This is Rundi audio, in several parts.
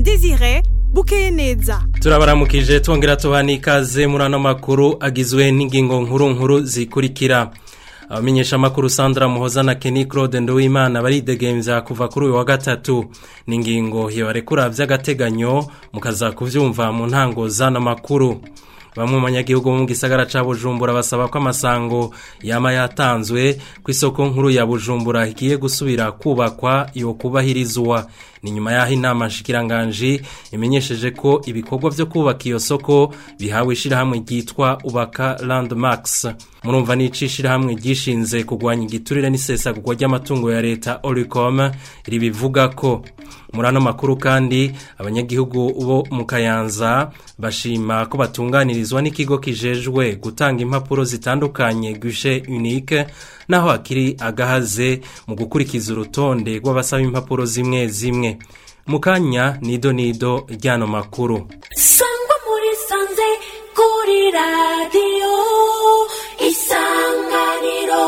Desire bukeye neza turabaramukije twongera tubana ikaze muri ano makuru agizwe n'ingingo nkuru nkuru zikurikira abamenyesha amakuru Sandra Muhoza na Kenny Claude Nduwimana baridegemvya kuva kuri uyu wa gatatu ni ingingo yobarekura vy'agateganyo mukaza kuvyumva mu ntango z'ano makuru bamwe mu banyagihugu bo mu gisagara ca Bujumbura basaba ko amasango yama yatanzwe ku isoko nkuru ya Bujumbura igiye gusubira kubakwa yo kubahirizwa ni nyuma yaho inama nshikiranganji imenyesheje ko ibikorwa vyo kubaka iyo soko bihawe ishirahamwe ryitwa ubaka landmarks murumva n'ici ishirahamwe ryishinze kugwanya igiturire n'isesagurwa ry'amatungo ya leta oricom ribivuga ko muri ano makuru kandi abanyagihugu bo mu kayanza bashima ko batunganirizwa n'ikigo kijejwe gutanga impapuro zitandukanye guichet unique naho akiri agahaze mu gukurikiza urutonde rw'abasaba impapuro zimwe zimwe mu kanya nido nido ry'ano makuru sangwa muri sanze kuri radiyo isanganiro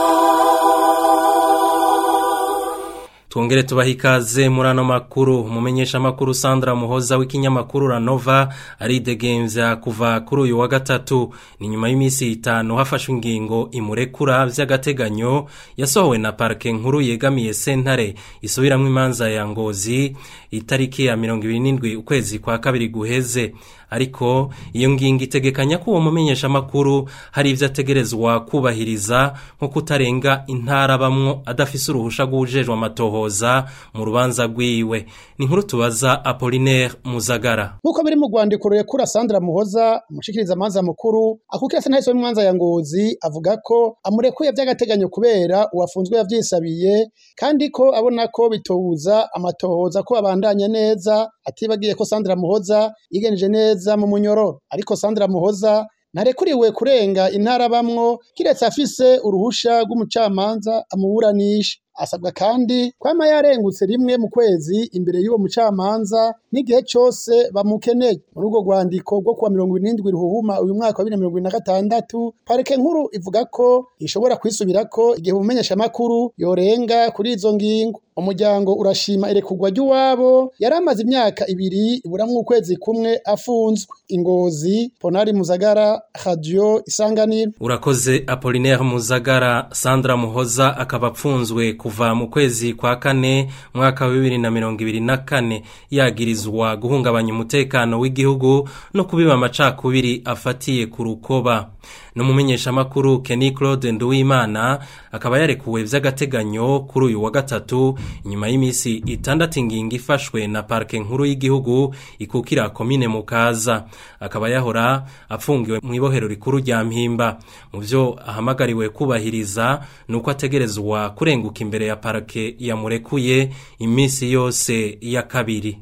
twongere tubaha ikaze muri ano makuru umumenyesha amakuru Sandra Muhoza w'ikinyamakuru Ranova aridegemvya kuva kuri uyu wa gatatu ni nyuma y'iminsi itanu hafashwe ingingo imurekura vy'agateganyo yasohowe na parke nkuru yegamiye sentare isubiramwo imanza ya Ngozi itariki ya 27 ukwezi kwa kabiri guheze ariko iyo ngingo itegekanya ko uwo mumenyesha amakuru hari ivyo ategerezwa kubahiriza nko kutarenga intara bamwo adafise uruhusha rw'ujejwe amatohoza mu rubanza rwiwe ni inkuru tubaza Apollinaire Muzagara nk'uko biri mu rwandiko rurekura Sandra Muhoza umushikiriza amanza mukuru akukira sentare yo mwanza ya Ngozi avuga ko amurekuye vy'agateganyo kubera uwafunzwe yavyisabiye kandi ko abona ko bitobuza amatohoza ko abandanya neza atibagiye ko Sandra Muhoza yigenije neza mu munyororo ariko Sandra Muhoza narekuriwe kurenga intara bamwo kiretse afise uruhusha rw'umucamanza amuburanisha asabwa kandi kwama yarengutse rimwe mu kwezi imbere y'uwo mucamanza n'igihe cyose bamukeneye muri urwo rwandiko rwo kuwa mirongo irindwi ruhuhuma uyu mwaka wa bibiri na mirongo ibiri na gatandatu parike nkuru ivuga ko ishobora kwisubirako igihe umumenyeshamakuru yorenga kuri izo ngingo umuryango urashima irekurwa ry'uwabo yari amaze imyaka ibiri iburamwo ukwezi kumwe afunzwe ingozi ponari muzagara radio isanganiro urakoze Apollinaire Muzagara Sandra Muhoza akaba apfunzwe kuva mu kwezi kwa kane mwaka wa bibiri na mirongo ibiri na kane yagirizwa guhungabanya umutekano w'igihugu no kubiba amacakubiri afatiye ku rukoba n'umumenyeshamakuru Kenny Claude Nduwimana akaba yarekuwe vy'agateganyo kuri uyu wa gatatu inyuma y'imisi itandatu ingingo ifashwe na parke nkuru y'igihugu ikukira komine Mukaza akaba yahora apfungiwe mu ibohero rikuru rya Mpimba mu vyo ahamagariwe kubahiriza nuko ategerezwa kurenguka imbere ya parke yamurekuye imisi yose ya kabiri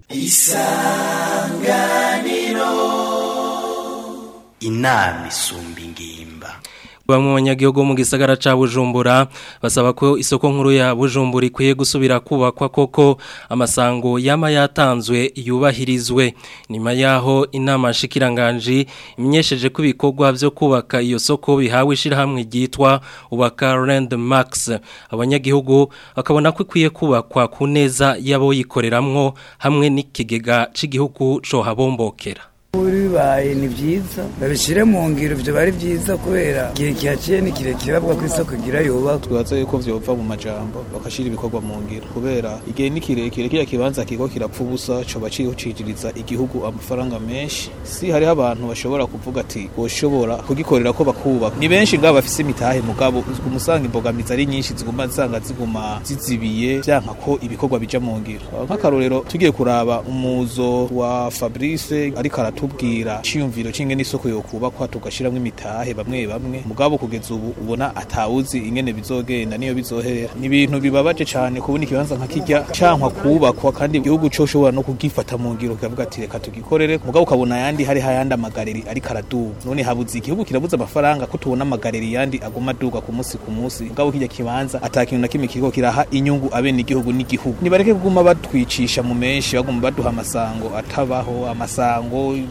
isanganiro inama isumba ingimba bamwe mu banyagihugu mu gisagara ca Bujumbura basaba ko isoko nkuru ya Bujumbura ikwiye gusubira kubakwa koko amasango yama yatanzwe yubahirizwe nyuma yaho inama nshikiranganje imenyesheje ko ibikorwa vyo kubaka iyo soko bihawe ishirahamwe ryitwa ubaka landmarks abanyagihugu bakabona ko ikwiye kubakwa ku neza yabo yikoreramwo hamwe n'ikigega c'igihugu co habombokera bibaye ni byiza babishyire mu ngiro ibyo bari byiza kubera igihe kihaciye ni kirekire bavuga ko isoko igira yubaka twibaza yuko vyova mu majambo bakashira ibikorwa mu ngiro kubera igihe ni kirekire kiriya kibanza kiko kirapfa ubusa coba cihucijiriza igihugu amafaranga menshi si hariho abantu bashobora kuvuga ati boshobora kugikorera ko bakubaka ni benshi ngabo bafise imitahe mugabo umusanga imbogamizi ari nyinshi ziguma zisanga ziguma zizibiye vyanka ko ibikorwa bija mu ngiro nk'akarorero tugiye kuraba umuzo wa Fabrice ariko aratu tubwira ciyumviro cinge n'isoko yo kubakwa tugashiramwe imitahe bamwe bamwe mugabo kugeza ubu ubona atawuzi ingene bizogenda niyo bizohera ni ibintu bibabaje cane kubona ikibanza nka kirya cankwa kubakwa kandi igihugu co shobora no kugifata mu ngiro kavuga ati reka tugikorere mugabo ukabona yandi hari hayandi amagareri ariko araduga none habuze igihugu kirabuze amafaranga ko tubona amagareri yandi aguma aduga ku munsi ku munsi mugabo kirya kibanza atakintu na kimwe kiriko kiraha inyungu abene igihugu n'igihugu nibareke kuguma batwicisha mu menshi baguma baduha amasango atabaho amasango no munsi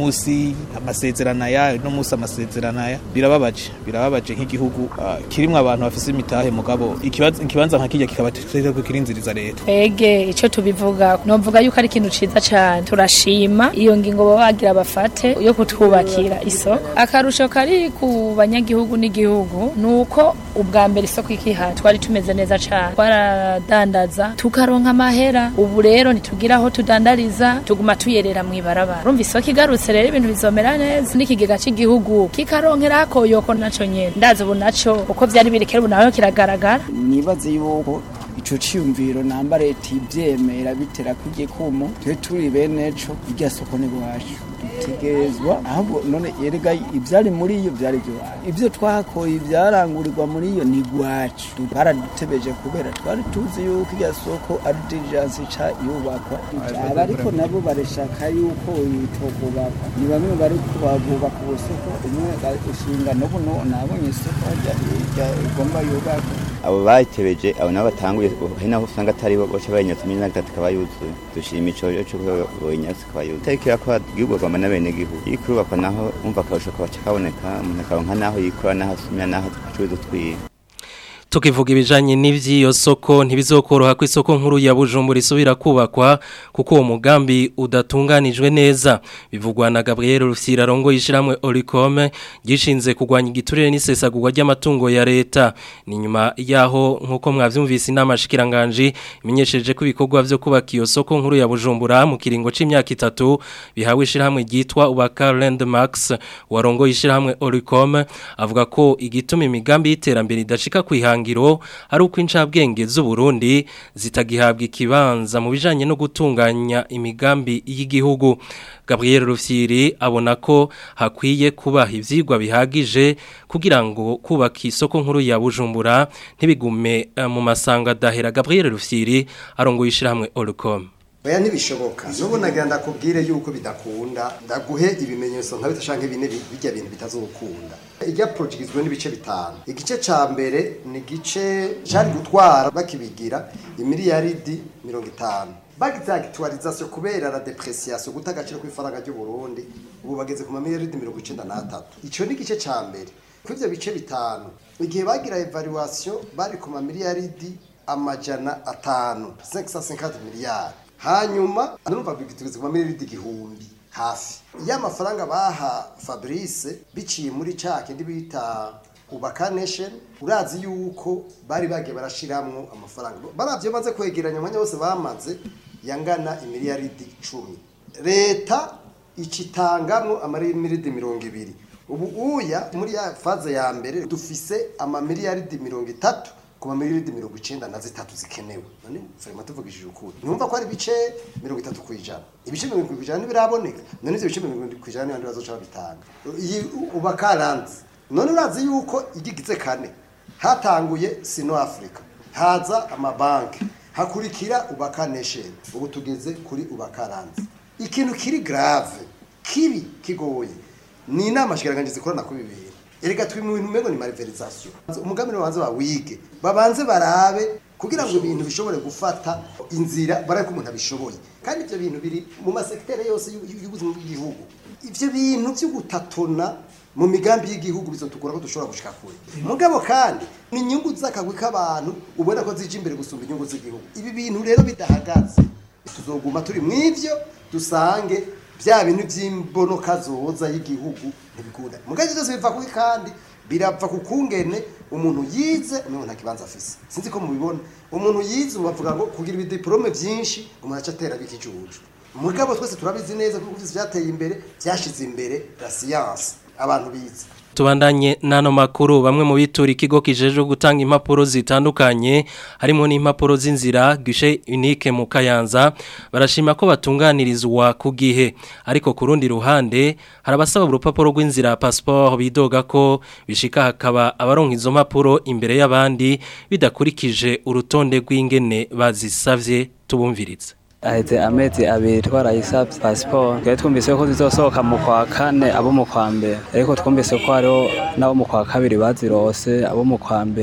munsi amasezerano aya uno munsi amasezerano aya birababaje birababaje nk'igihugu ah, kirimwo abantu bafise imitahe mugabo ikibazo- ikibanza nka kirya kikaba ko kirinziriza leta twege icyo tubivuga novuga yuko ari ikintu ciza cyane turashima iyo ngingo baba bagira bafate yo kutwubakira isoko akarusho kari ku banyagihugu n'igihugu ni uko ubwa mbere isoko ikiha twari tumeze neza cyane twaradandaza tukaronka amahera ubu rero ntitugira aho tudandariza tuguma tuyerera mu ibarabara urumva isoko igarutse rero ibintu bizomera neza n'ikigega cy'igihugu kikaronkera akoyoko naco nyene ndazi ubu naco uko vyari biri kera ubu naho kiragaragara nibaze yuko ico ciyumviro namba leta ivyemera bitera kw'igikumu twe turi bene co irya soko ni iwacu dutegerezwa ahubwo none erega ivyari muri iyo vyari ivy'iwacu ivyo twakoye ivyarangurirwa muri iyo ni iwacu baradutebeje kubera twari tuzi yuko irya soko ari diligence ica yubakwa aba ariko nabo barashaka yuko itokubakwa ni bamwe bari kubaka ubusoko umwe ushinga n'ubu no- nabonye isoko harya hirya igomba yubakwa abo bayitebeje abo nabo batanguye hari naho usanga atari bo boca bayinyatsa imyenda na gatatu ikaba yuzuye dushima ico rero co boyinyatsa ikaba yuzuye itariki irakora yubakwa n'abenegihugu iyo ikirubakwa naho umva akarusho kabaca kaboneka umuntu akaronka naho yikora naho asumira naho acuruza utwiwe tukivuga ibijanye n'ivy'iyo soko ntibizokoroha ko isoko nkuru ya Bujumbura isubira kubakwa kuko uwo mugambi udatunganijwe neza bivugwa na Gabriel Rufyira rongo yishiramwe Oricome gishinze kugwanya igiturire n'isesagurwa ry'amatungo ya leta ni nyuma yaho nkuko mwavyumvise inama shikiranganje imenyesheje ko ibikorwa vyo kubaka iyo soko nkuru ya Bujumbura mu kiringo c'imyaka itatu bihawe ishiramwe ryitwa Ubaka Landmarks warongo yishiramwe Oricome avuga ko igituma imigambi y'iterambere idashika kwihangiro ari uko incabwenge z'u Burundi zitagihabwa ikibanza mu bijanye no gutunganya imigambi y'igihugu Gabriel Rufyiri abona ko hakwiye kubaha ivyigwa bihagije kugira ngo kubaka isoko nkuru ya Bujumbura ntibigume eh, mu masanga dahera Gabriel Rufyiri arongoye ishiramwe Oricom oya ntibishoboka n'ubu nagira ndakubwire yuko bidakunda ndaguhe ibimenyetso nka bitashanke bine bi- bijya bintu bitazokunda ijya project igizwe n'ibice bitanu igice ca mbere ni igice cari gutwara bakibigira imiliyaridi mirongo itanu bagize agitualization kubera la depreciation guta agaciro kw'ifaranga ry'u Burundi ubu bageze ku mamiliyaridi mirongo icenda n'atatu ico ni igice ca mbere kuri ivyo bice bitanu igihe bagira evaluation bari ku mamiliyaridi amajana atanu 550 miliyari hanyuma nurumva bigitubiza ku miliyaridi igihumbi hafi iyo amafaranga baha fabrice biciye muri ca kindi bita ubaka nation urazi yuko bari bagiye barashiramwo amafaranga baravyo maze kwegeranya umwanya wose bamaze yangana imiliyaridi cumi leta icitangamwo amamiliyaridi mirongo ibiri ubu uya muri ya faze ya mbere dufise amamiliyaridi mirongo itatu ku mamiliyaridi mirongo icenda na zitatu zikenewe none farima tuvugishije ukuri numva ko ari ibice mirongo itatu ku ijana ibice mirongo irindwi ku ijana ntibiraboneka none ivyo bice mirongo irindwi ku ijana n'abandi bazoca babitanga iyi ubaka ranzi none urazi yuko igigize kane hatanguye sino africa haza amabanki hakurikira ubaka nation ubu tugeze kuri ubaka ranzi ikintu kiri grave kibi kigoye ni inama shikiranganje zikorana kuri bibiri erega turi mu bintu mego ni malversation umugambi babanze bawige babanze barabe kugira ngo ibintu bishobore gufata inzira barabe ko umuntu abishoboye kandi ivyo bintu biri mu masektere yose y'u- y'ubuzima bw'igihugu ivyo bintu vyo gutatona mu migambi y'igihugu bizotugora ko dushobora gushika kure mugabo kandi ni inyungu z'akagwi k'abantu ubona ko zije imbere gusumba inyungu z'igihugu ibi bintu rero bidahagaze tuzoguma turi mw'ivyo dusange bya bintu by'imbonoka zoza y'igihugu ntibikunda mugabo byose biva kuki kandi birapfa ku kungene umuntu yize umuntu nta kibanza afise sinzi ko mubibona umuntu yize ubu bavuga ngo kugira ibidiplome byinshi umuntu aca atera bikijuju mugabo twese turabizi neza kuko ivyo vyateye imbere vyashize imbere la science abantu bize Tubandanye nano makuru bamwe mu bitura ikigo kijeje gutanga impapuro zitandukanye harimo n'impapuro z'inzira gishe unique mu Kayanza barashima ko batunganirizwa ku gihe ariko ku rundi ruhande harabasaba urupapuro rw'inzira passport bidoga ko bishika hakaba abaronka izo mpapuro imbere y'abandi bidakurikije urutonde rw'ingene bazisavye tubumvirize aheze amezi abiri twarayisabye pasiporo twari twumvise ko zizosohoka mu kwa kane abo mu kwa mbere ariko twumvise ko hariho n'abo mu kwa kabiri bazirose abo mu kwa mbere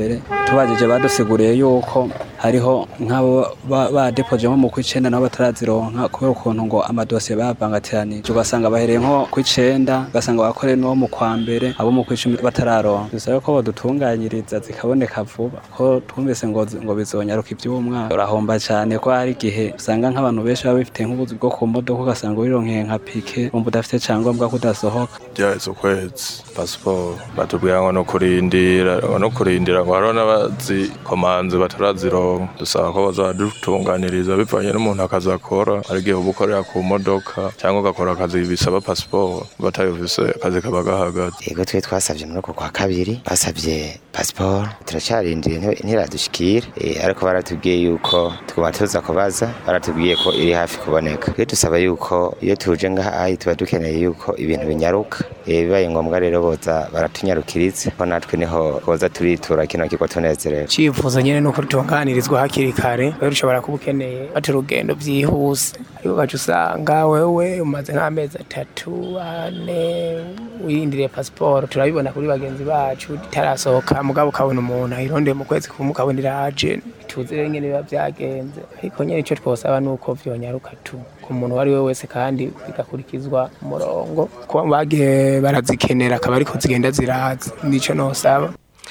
tubajije badusiguriye yuko hariho nk'abo ba- badepoje nko mu kw'icenda nabo batarazironka kubera ukuntu ngo amadosiye bayavangatiranyije ugasanga bahereye nko kw'icenda ugasanga bakoreye n'uwo mu kwa mbere abo mu kw'icumi batararonka bisaba ko badutunganyiriza zikaboneka vuba ko twumvise ngo ngo bizonyaruka iby'umwaka urahomba cyane ko hari igihe usanga nk'abantu benshi baba bifite nk'ubuzi bwo ku modoka ugasanga wironkeye nka pike wumva udafite icyangombwa ko udasohoka byaheze ukwezi pasiporo batubwira ngo no kurindira ngo no kurindira ngo hariho n'abazikomanze batarazironka dusaba ko bazadutunganiriza bivanye n'umuntu akazi akora hari igihe uba ukorera ku modoka cyangwa ugakora akazi bisaba pasiporo batayufise akazi kaba gahagaze yego twe twasabye muri uko kwa kabiri basabye pasiporo turacarindiriye nti- ntiradushikira Eh, ariko baratubwiye yuko twaba tuza kubaza baratubwiye ko iri hafi kuboneka rero dusaba yuko iyo tuje ngaha tuba dukeneye yuko ibintu binyaruka Eh, bibaye ngombwa rero boza baratunyarukiriza ko natwe niho boza turitura kino kigo tunezerewe icyifuzo nyine ni uko dutunganirizwa hakiri kare rero ushobora kuba ukeneye bati urugendo byihuse ariko ugaca usanga wewe umaze nk'amezi atatu ane wirindiriye pasiporo turabibona kuri bagenzi bacu itarasohoka mugabo ukabona umuntu ayirondeye mu kwezi kumwe ukabona iraje tuzi rero nyine biba byagenze ariko nyine icyo twosaba ni uko byonyaruka tu ku muntu uwo ari we wese kandi bigakurikizwa umurongo kuba bagiye barazikenera akaba ariko zigenda ziraza nicyo nosaba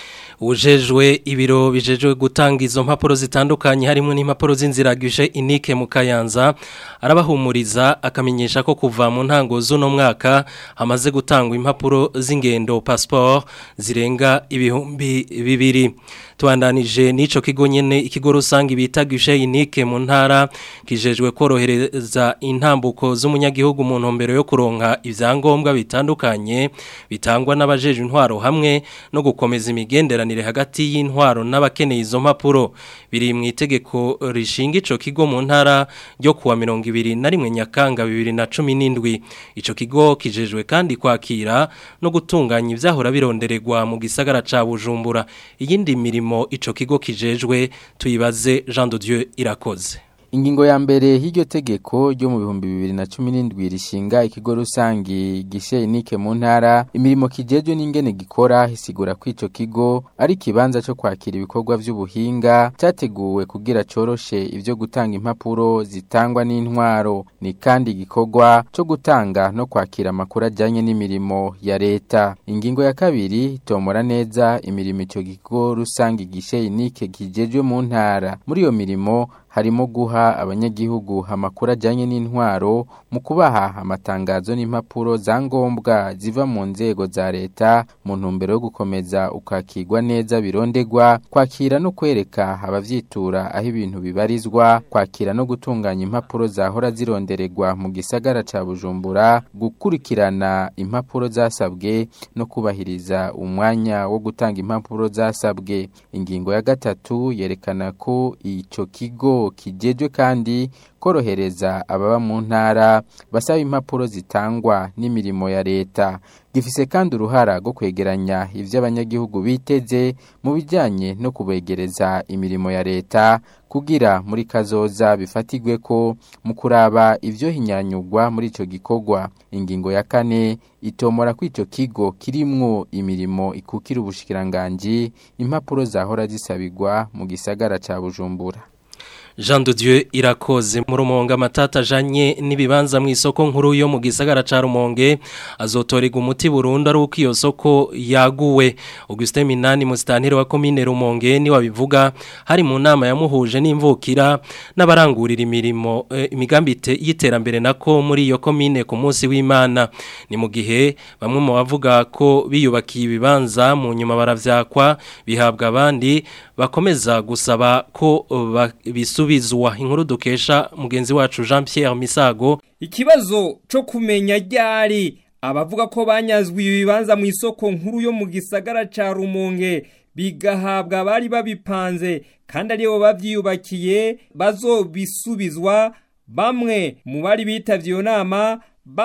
ujejwe ibiro bijejwe gutanga izo mpapuro zitandukanye harimo n'impapuro z'inziragije inike mu kayanza arabahumuriza akamenyesha ko kuva mu ntango z'uno mwaka hamaze gutangwa impapuro z'ingendo passport zirenga ibihumbi bibiri tubandanije n'ico kigo nyene ikigo rusange bita gishe inike mu ntara kijejwe korohereza intambuko z'umunyagihugu mu ntumbero yo kuronka ivyangombwa bitandukanye bitangwa n'abajeje intwaro hamwe no gukomeza imigenderanire hagati y'intwaro n'abakeneye izo mpapuro biri mu itegeko rishinga ico kigo mu ntara ryo kuwa 21 Nyakanga 2017 ico kigo kijejwe kandi kwakira no gutunganya ivyahora birondererwa mu gisagara ca Bujumbura iyindi mirimo ico kigo kijejwe tuyibaze Jean de Dieu irakoze Ingingo ya mbere y'iryo tegeko ryo mu bihumbi bibiri na cumi n'indwi rishinga ikigo rusangi gishe inike mu ntara imirimo kijejwe n'ingene gikora isigura ko ico kigo ari ikibanza cyo kwakira ibikorwa vy'ubuhinga cyateguwe kugira coroshe ivyo gutanga impapuro zitangwa n'intwaro ni kandi igikorwa cyo gutanga no kwakira amakuru ajyanye n'imirimo ya leta ingingo ya kabiri itomora neza imirimo ico kigo rusangi gishe inike kijejwe mu ntara muri iyo mirimo harimo guha abanyagihugu amakuru ajyanye n'intwaro mu kubaha amatangazo n'impapuro za ngombwa ziva mu nzego za leta mu ntumbero yo gukomeza ukakirwa neza birondegwa kwakira no kwereka abavyitura aho ibintu bibarizwa kwakira no gutunganya impapuro zahora zirondererwa mu gisagara ca Bujumbura gukurikirana impapuro zasabwe no kubahiriza umwanya wo gutanga impapuro zasabwe ingingo ya gatatu yerekana ko ico kigo kijejwe kandi korohereza ababa mu ntara basaba impapuro zitangwa n'imirimo ya leta gifise kandi uruhara rwo kwegeranya ivyo abanyagihugu biteze mu bijanye no kubegereza imirimo ya leta kugira muri kazoza bifatigwe ko mu kuraba ivyo hinyanyugwa muri ico gikorwa ingingo ya kane itomora ko ico kigo kirimwo imirimo ikukira ubushikiranganji impapuro zahora zisabirwa mu gisagara ca Bujumbura Jean de Dieu irakoze mu rumonga matata janye nibibanza mu isoko nkuru yo mu gisagara ca Rumonge azotorega umuti burundu ari uko iyo soko yaguwe Augustin Minani mustanire wa commune Rumonge ni wabivuga hari mu nama yamuhuje n'imvukira n'abarangurira imirimo eh, imigambi y'iterambere nako muri iyo commune ku munsi w'Imana ni mu gihe bamwe mu bavuga ko biyubakiye ibibanza mu nyuma baravyakwa bihabwa abandi bakomeza gusaba ko uh, bisu gusubizwa inkuru dukesha mugenzi wacu Jean Pierre Misago ikibazo cyo kumenya ryari abavuga ko banyazwe ibibanza mu isoko nkuru yo mu gisagara ca Rumonge bigahabwa bari babipanze kandi aribo bavyiyubakiye bazobisubizwa bamwe mu bari bitavye iyo nama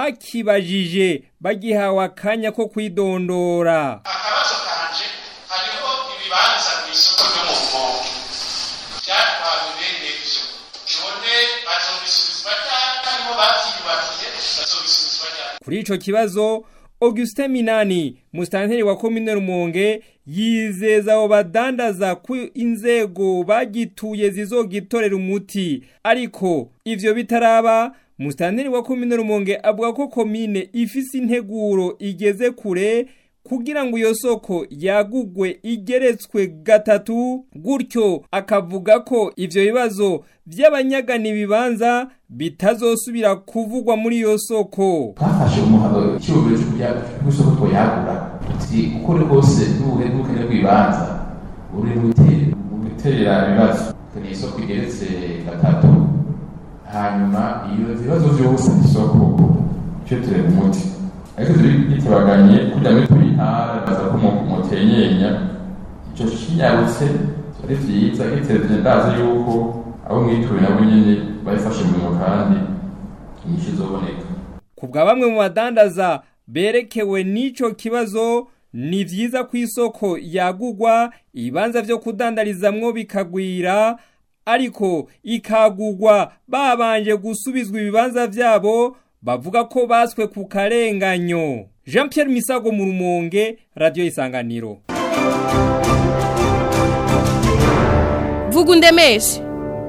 bakibajije bagihawe akanya ko kwidondora akabazo kanje hariho ibibanza mu isoko ryo mu Rumonge byatwawe bene ivyo none bazobisubizwa ryari harimo bavyiyubakiye bazobisubizwa ryari kuri ico kibazo Augustin Minani mustanteri wa komine Rumonge yizeza abo badandaza ku inzego bagituye zizogitorera umuti ariko ivyo bitaraba mustanteri wa komine Rumonge avuga ko komine ifise integuro igeze kure kugira ngo iyo soko yagugwe igeretswe gatatu gutyo akavuga ko ivyo bibazo vy'abanyagana ibibanza bitazosubira kuvugwa muri iyo soko twafashe umuhano icyubahiro cyo kujya kw'isoko twoyagura tuti uko uri kose n'uburebukane bw'ibibanza uri gutera ibibazo ni isoko igeretse gatatu hanyuma iyo ibibazo vyose isoko cyo tureba umuti ariko turi bitabaganye kugira ngo turi intara baza ko mutenyenya ico kinyarutse ari vyiza gitereje ndazi yuko abo mwituye nabo nyene babifashe mu bintu kandi inyishu izoboneka ku bwa bamwe mu badandaza berekewe n'ico kibazo ni vyiza ku isoko yagugwa ibibanza vyo kudandarizamwo bikagwira ariko ikagugwa babanje gusubizwa ibibanza vyabo bavuga ko baswe ku karenganyo Jean Pierre Misago mu Rumonge Radio Isanganiro vuga undemeshe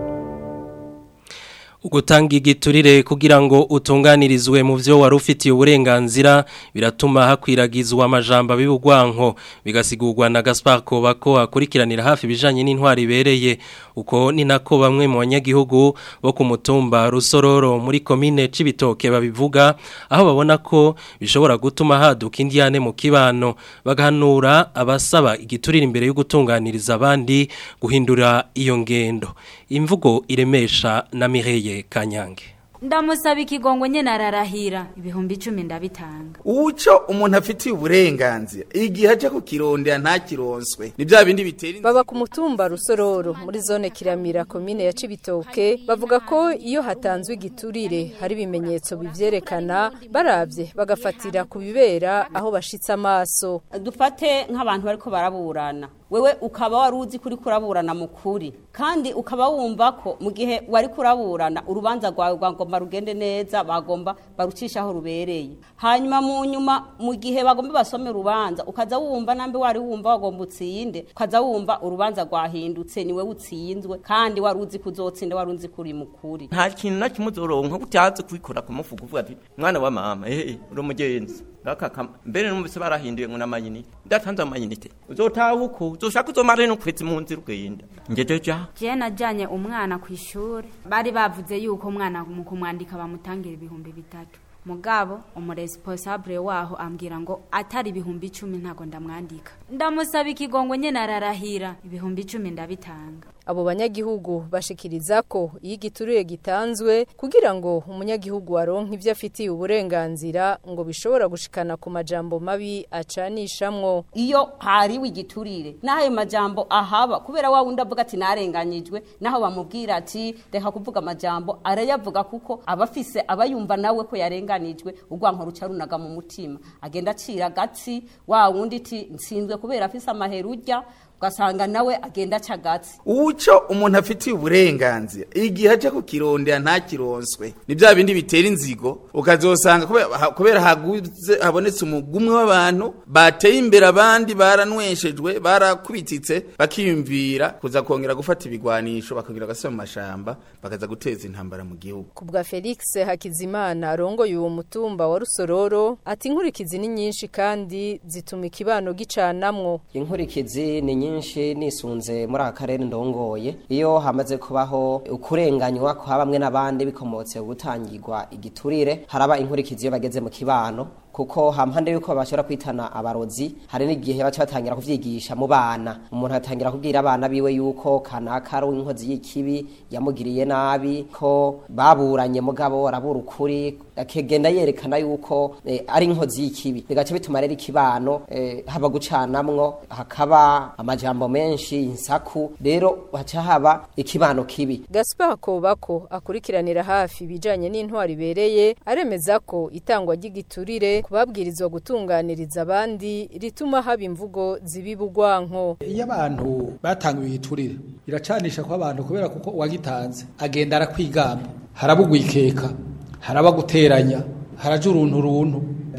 Ugutanga igiturire kugira ngo utunganirizwe mu vyo wari ufitiye uburenganzira biratuma hakwiragizwa amajambo bibugwanko bigasigurwa na Gaspar Kobako akurikiranira hafi bijanye n'intwari ibereye uko ni nako bamwe mu banyagihugu bo ku mutumba Rusororo muri komine Cibitoke babivuga aho babona ko bishobora gutuma haduka indiyane mu kibano bagahanura abasaba igiturire imbere yo gutunganiriza abandi guhindura iyo ngendo imvugo iremesha na Mireye Kanyange ndamusaba ikigongo nyene ararahira ibihumbi icumi ndabitanga uco umuntu afitiye uburenganzira igihe aje kukirondera ntakironswe ni bya bindi bitera baba ku mutumba rusororo muri zone kiramira komine ya cibitoke bavuga ko iyo hatanzwe igiturire hari ibimenyetso bivyerekana baravye bagafatira ku bibera aho bashitse amaso dufate nk'abantu bariko baraburana wewe ukaba wari uzi kuri kuraburana mu kuri kandi ukaba wumva ko mu gihe wari kuraburana urubanza rwawe rwagomba rugende neza bagomba barucisha aho rubereye hanyuma mu nyuma mu gihe bagomba basome urubanza ukaza wumva nambe wari wumva wagomba utsinde ukaza wumva urubanza rwahindutse niwe utsinzwe kandi wari uzi kuzotsinda wari uzi kuri mu kuri nta kintu na kimwe uzoronka utazi kubikora ku mufuka uvuga ati mwana wa mama ehe uri umugenzi ngakaka mbere numvise barahinduye ngo namayinite ndatanze amayinite uzotaha uko uzoshaka uzomara no kwitsa mu nzira ugenda ngeje ja je najanye umwana ku ishuri bari bavuze yuko umwana mu kumwandika bamutangira ibihumbi bitatu mugabo umuresponsable waho ambwira ngo atari ibihumbi icumi ntago ndamwandika ndamusaba ikigongo nyene ararahira ibihumbi icumi ndabitanga abo banyagihugu bashikiriza ko iyo igiturire gitanzwe kugira ngo umunyagihugu aronke ivyo afitiye uburenganzira ngo bishobora gushikana ku majambo mabi acanishamwo iyo hariwe igiturire n'ayo majambo ahaba kubera wa wundi avuga ati narenganyijwe naho bamubwira ati reka kuvuga amajambo arayavuga kuko aba afise aba yumva nawe ko yarenganijwe urwanko ruca runaga mu mutima agenda acira agatsi wa wundi iti nsinzwe kubera afise amahera urya ugasanga nawe agenda aca agatsi uco umuntu afitiye uburenganzira igihe aje kukirondera ntakironswe ni bya bindi bitera inzigo ukazosanga kubera- ha- kubera haguze habonetse umugumwe w'abantu bateye imbere abandi baranweshejwe barakubititse bakiyumvira kuza kongera gufata ibigwanisho bakongera gasubira mu mashamba bakaza guteza intambara mu gihugu ku bwa felix hakizimana arongoye uwo mutumba wa rusororo ati inkurikizi ni nyinshi kandi zituma ikibano gicanamwo inkurikizi ni nyinshi nisunze muri aka karere ndongoye iyo hamaze kubaho ukurenganywa kwa bamwe n'abandi bikomotse gutangirwa igiturire haraba inkurikizi iyo bageze mu kibano kuko hampande yuko bashobora kwitana abarozi hari n'igihe baca batangira kuvyigisha mu bana umuntu atangira kubwira abana biwe yuko kanaka ari inkozi y'ikibi yamugiriye nabi ko baburanye mugabo arabura ukuri akagenda yerekana yuko eh, ari inkozi y'ikibi bigaca bituma rero ikibano eh, haba gucanamwo hakaba amajambo menshi insaku rero haca haba ikibano kibi gaspar kobako akurikiranira hafi ibijanye n'intwari ibereye aremeza ko itangwa ry'igiturire kubabwirizwa gutunganiriza abandi rituma haba imvugo zibibugwanko iyo abantu batangiwe igiturire biracanisha ko abantu kubera kuko uwagitanze agenda arakwigamba haraba ugwikeka haraba guteranya haraja uruntu runtu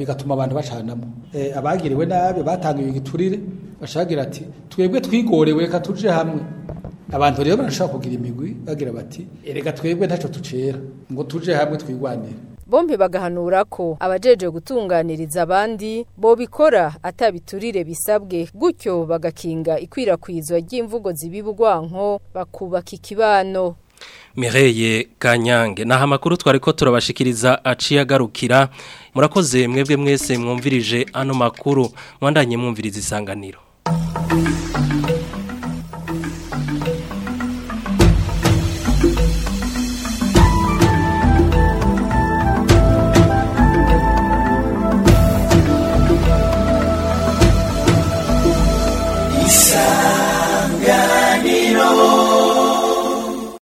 bigatuma abantu bacanamo eh, abagiriwe nabi batangiye igiturire bashagira ati twebwe twigorewe reka tuje hamwe abantu rero barashobora kugira imigwi bagira bati erega twebwe ntaco tucera ngo tuje hamwe twigwanire bombi bagahanura ko abajeje gutunganiriza abandi bobikora atabiturire bisabwe gutyo bagakinga ikwirakwizwa ry'imvugo zibibugwanko bakubaka ikibano Mireye Kanyange naha makuru twari ko turabashikiriza aciye agarukira murakoze mwebwe mwese mwumvirije ano makuru mwandanye mwumviriza isanganiro